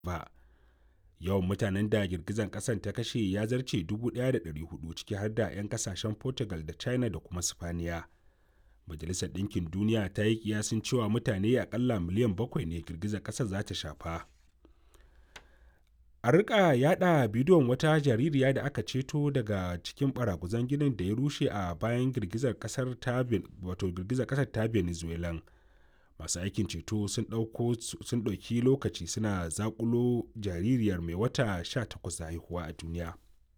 ba yawan mutanen da girgizan kasan ta kashe ya zarce 1,400 ciki har da 'yan kasashen portugal da china da kuma spaniya majalisar ɗinkin duniya ta yi kiyasin cewa mutane akalla miliyan bakwai ne girgizar ƙasar za ta shafa a rika yada bidiyon wata jaririya da aka ceto daga cikin baraguzan ginin da ya rushe a bayan girgizar kasar ta wato girgizar kasar ta venezuela masu aikin ceto sun ɗauki lokaci suna zakulo jaririyar mai wata 18 da haihuwa a duniya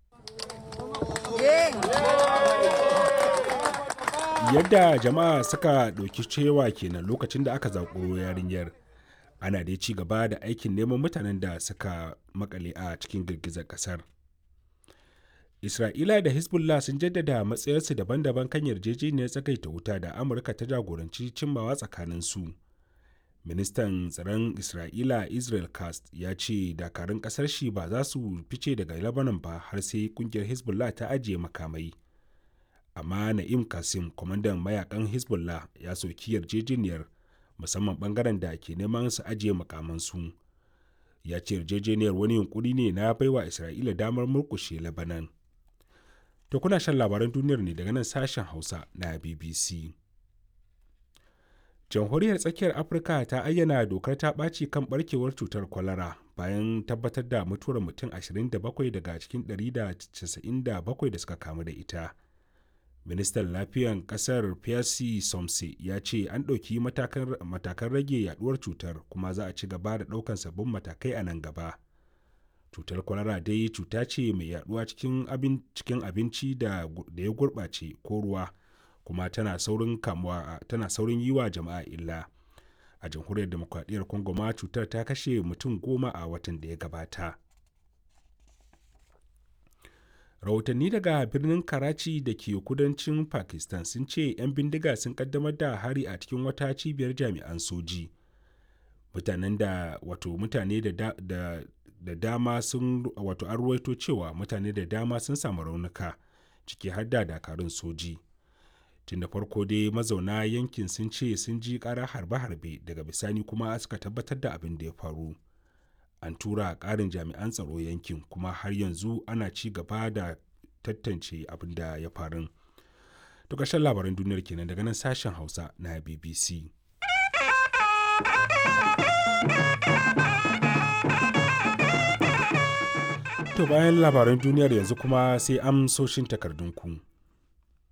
yadda jama'a suka ɗauki cewa kenan lokacin da aka zakulo yarinyar ana dai ci gaba da aikin neman mutanen da suka makale a cikin girgizar kasar isra'ila da hezbollah sun jaddada matsayarsu daban-daban kan yarjejeniyar tsagaita wuta da amurka ta jagoranci cimmawa tsakaninsu ministan tsaron isra'ila israel cast ya ce dakarun kasar shi ba za su fice daga lebanon ba har sai kungiyar hezbollah ta ajiye makamai amma na'im kasim kwamandan mayakan hezbollah ya soki yarjejeniyar musamman bangaren da ke neman su ajiye makamansu ya ce yarjejeniyar wani yunkuri ne na baiwa isra'ila damar murkushe labanan to kuna shan labaran duniyar ne daga nan sashen hausa na bbc jamhuriyar tsakiyar afirka ta ayyana dokar ta ɓaci kan barkewar cutar kwalara bayan tabbatar da mutuwar mutum 27 daga cikin 197 da suka kamu da ita ministan lafiyan kasar pierre somse ya ce an ɗauki matakan rage yaduwar cutar kuma za a ci gaba da ɗaukan sabbin matakai a nan gaba cutar kwalara dai cuta ce mai yaduwa cikin abinci da ya gurɓace ko ruwa kuma tana saurin kamuwa tana saurin yi wa jama'a illa a jamhuriyar demokradiyyar congo ma cutar ta kashe mutum goma a watan da ya gabata rahotanni daga birnin karachi da ke kudancin pakistan sun ce 'yan bindiga sun kaddamar da hari a cikin wata cibiyar jami'an soji mutanen da wato mutane da, da, da, da dama sun wato an ruwaito cewa mutane da dama sun samu raunuka ciki har da dakarun soji tun da farko dai mazauna yankin sun ce sun ji ƙara harbe-harbe daga bisani kuma suka tabbatar da abin da ya faru an tura ƙarin jami'an tsaro yankin kuma har yanzu ana ci gaba da tantance abin da ya faru to ƙarshen labaran duniyar kenan daga nan sashen hausa na bbc to bayan labaran duniyar yanzu kuma sai amsoshin takardunku.